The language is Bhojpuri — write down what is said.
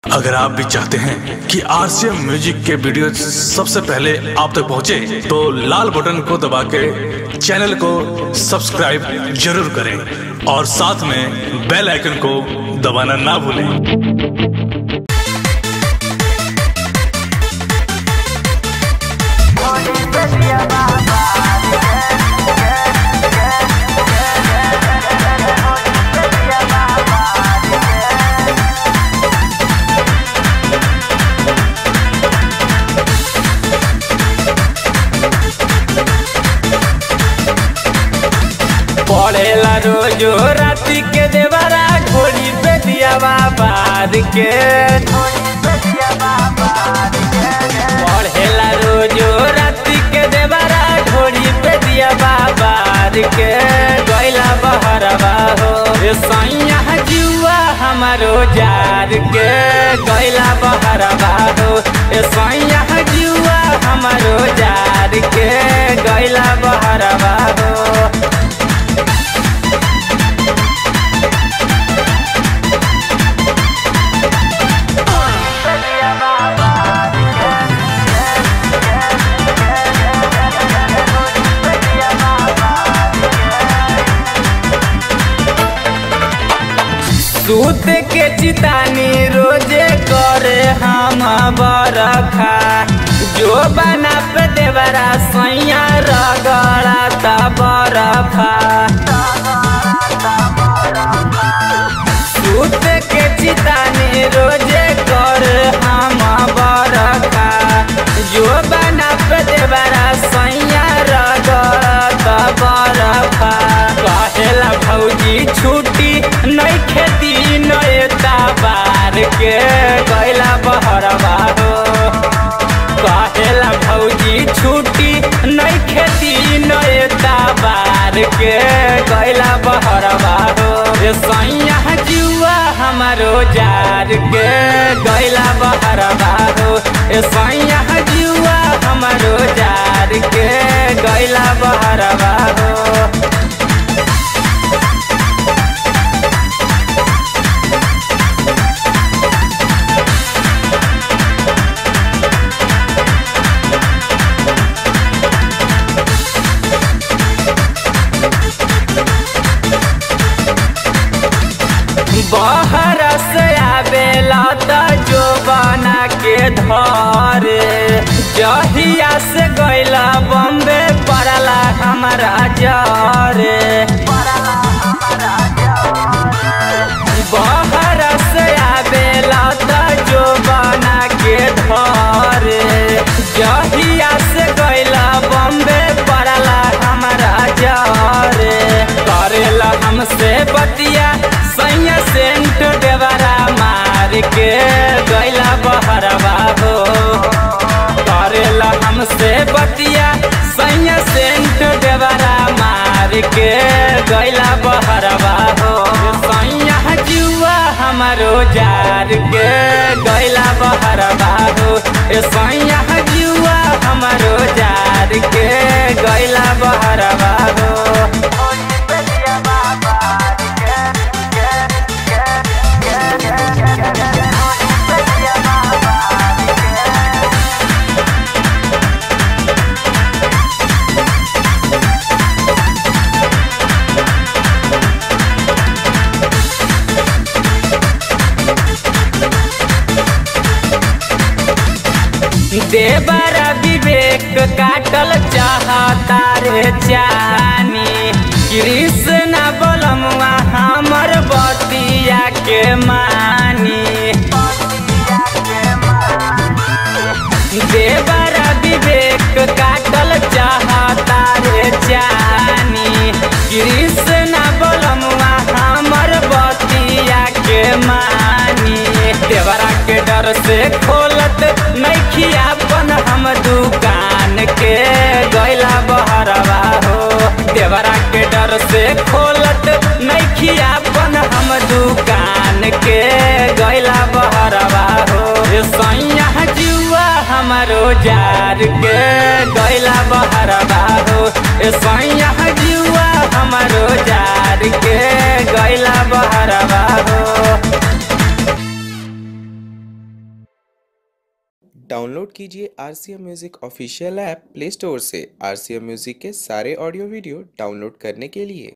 अगर आप भी चाहते हैं कि आरसीएम म्यूजिक के वीडियो सबसे पहले आप तक पहुंचे, तो लाल बटन को दबा के चैनल को सब्सक्राइब जरूर करें और साथ में बेल आइकन को दबाना ना भूलें पढ़ेला रोजो राति के देवरा घोड़ी पे दियावा बार के पढ़ेला रोजो राति के देवरा घोड़ी पे दियावा बार के गैला बहरवा हो रे सैया जुआ हमारो जार के गैला बहरवा हो रे सैया जुआ हमारो जार के गैला बहरवा हो सूत के चितानी रोजे करे हम बरखा जो बना पे देवरा सैया रगड़ा ता बरफा सूत के चितानी रोजे करे हम बरखा जो बना पे देवरा सैया रगड़ा ता बरफा कहेला भौजी छुट्टी नहीं खेती नएता बार के गैला बहरवा हो कहेला भौजी छुट्टी नहीं खेती नएता बार के गैला बहरवा हो रे सैया जुआ हमारो जार के गैला बहरवा हो ए सैया जुआ हमारो जार के गैला बहरवा हो बहर से आवेला त जो बना के धरे जहिया से गैला बम्बे पड़ला हमारा जरे बहर से आवेला त जो बना के धरे जहिया से गैला बम्बे पड़ला हमारा जरे करेला हमसे बतिया सैया सेंट देवरा मार के गैला बहरवा हो करेला हमसे बतिया सैया सेंट देवरा मार के गैला बहरवा हो सैया जुआ हमारो जार के गैला बहरवा हो सैया जुआ हमारो जार के गैला बहरवा हो देवरा विवेक काटल चाहता रे चानी कृष्ण बोलमुआ हमर बतिया के मानी देवरा विवेक काटल चाहता रे चानी कृष्ण बोलमुआ हमर बतिया के मानी देवरा के डर से खोलत नैखिया अपन हम दुकान के गैला बहरवा हो देवरा के डर से खोलत नैखिया अपन हम दुकान के गैला बहरवा हो सैया जुआ हमारो जार के गैला बहरवा हो सैया जुआ हमारो जार के गैला बहरवा हो डाउनलोड कीजिए R C M music official app play store से आर सी एम म्यूज़िक के सारे ऑडियो वीडियो डाउनलोड करने के लिए